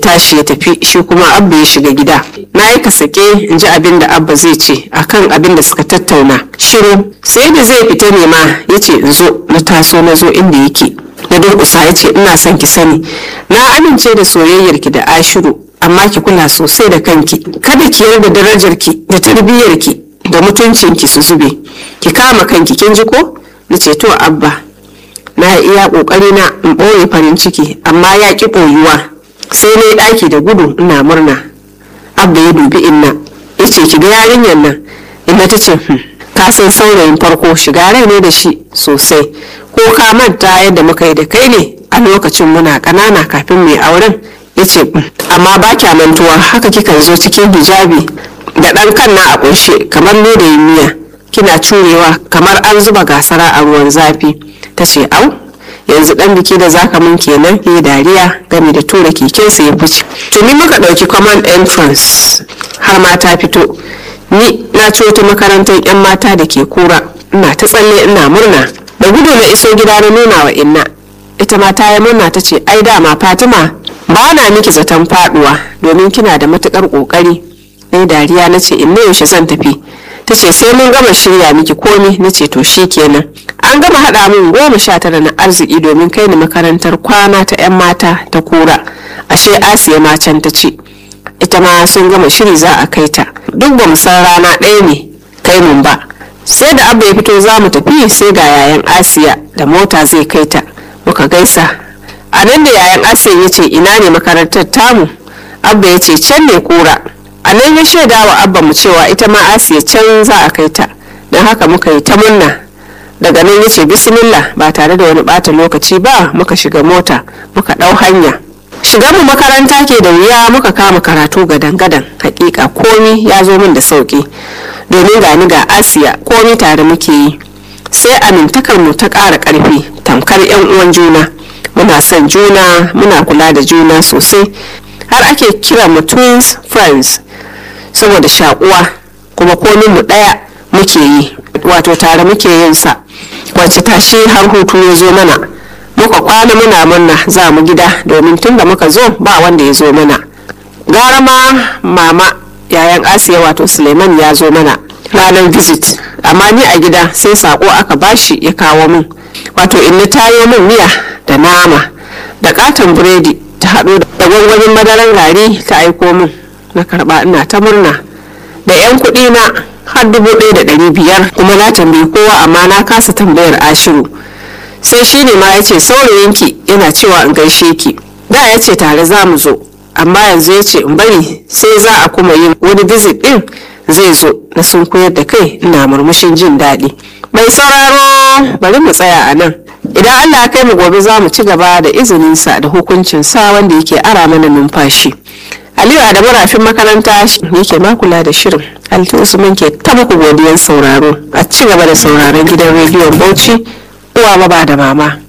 tashi ya tafi shi kuma abba ya shiga gida na yi kasake in ji abin da abba zai ce akan abin da suka tattauna shiru sai da zai fita ne ma ya ce in zo na taso na zo inda yake na durƙusa ya ce ina son ki sani na amince da soyayyarki da ashiru amma ki kula sosai da kanki kada ki yarda darajarki da tarbiyyarki da mutuncinki su zube ki kama kanki kin ji ko na ce to abba na iya kokari na in ɓoye farin ciki amma ya ki ɓoyuwa sai na yi ɗaki da gudu ina murna abba ya dubi inna ya ce ki ga yarinyar nan inna ta ce ka san saurayin farko shiga rai ne da shi sosai ko ka manta yadda muka yi da kai ne a lokacin muna ƙanana kafin mai auren ya ce amma ba kya mantuwa haka kikan zo cikin hijabi da ɗan kan na a ƙunshe kamar lodayin miya kina curewa kamar an zuba gasara a ruwan zafi ta ce au yanzu dan biki da zaka mun kenan ya dariya game da tura kekensa ya fice tuni muka ɗauki common entrance har ma ta fito ni na ci wata makarantar yan mata da ke kura ina ta tsalle ina murna da gudu na iso gida na nuna wa inna ita ma ta yi murna ta ce ai dama fatima ba na miki zaton faduwa domin kina da matukar kokari na dariya na ce inna yaushe zan tafi ta ce sai mun gama shirya miki komi na ce to kenan an gama haɗa min goma sha tara na arziki domin kai ni makarantar kwana ta 'yan mata ta kura ashe asiya ma can ta ce ita ma sun gama shiri za a kai ta duk ba mu san rana ɗaya ne kai mun ba sai da abba ya fito za mu tafi sai ga yayan asiya da mota zai kai ta muka gaisa a nan da yayan asiya ya ce ina ne makarantar tamu abba ya ce can ne kura a nan ya shaida wa abba mu cewa ita ma asiya can za a kai ta don haka muka yi ta munna daga nan ya ce bismillah ba tare da wani bata lokaci ba muka shiga mota muka ɗau hanya shigar mu makaranta ke da wuya muka kama karatu gadan-gadan hakika komi ya zo min da sauki domin gani ga asiya komi tare muke yi sai amintakar mu ta ƙara ƙarfi tamkar 'yan uwan juna muna son juna muna kula da juna sosai har ake kira mu twins friends saboda shakuwa kuma komin mu ɗaya muke yi wato tare muke yin sa wacce tashi har hutu ya zo mana muka kwana muna murna za mu gida domin tun da muka zo ba wanda ya zo mana gara ma mama yayan asiya wato suleiman ya zo mana ranar visit amma ni a gida sai sako aka bashi ya kawo min wato inna tayo min miya da nama da katon biredi ta haɗo da gwangwanin madaran gari ta aiko min na karɓa ina ta murna da 'yan kuɗi na har dubu ɗaya da ɗari biyar kuma na tambayi kowa amma na kasa tambayar ashiru sai shi ne ma ya ce saurayinki yana cewa in gaishe ki da ya ce tare za mu zo amma yanzu ya ce in bari sai za a kuma yin wani visit ɗin zai zo na sun koyar da kai ina murmushin jin daɗi mai sauraro bari mu tsaya a nan idan allah ya kai mu gobe za mu ci gaba da izininsa da hukuncinsa wanda yake ara mana numfashi aliyu adamu rafin makaranta yake makula da shirin alti usman ke ta muku godiyan sauraro a ci gaba da sauraron gidan rediyon bauchi uwa ba da mama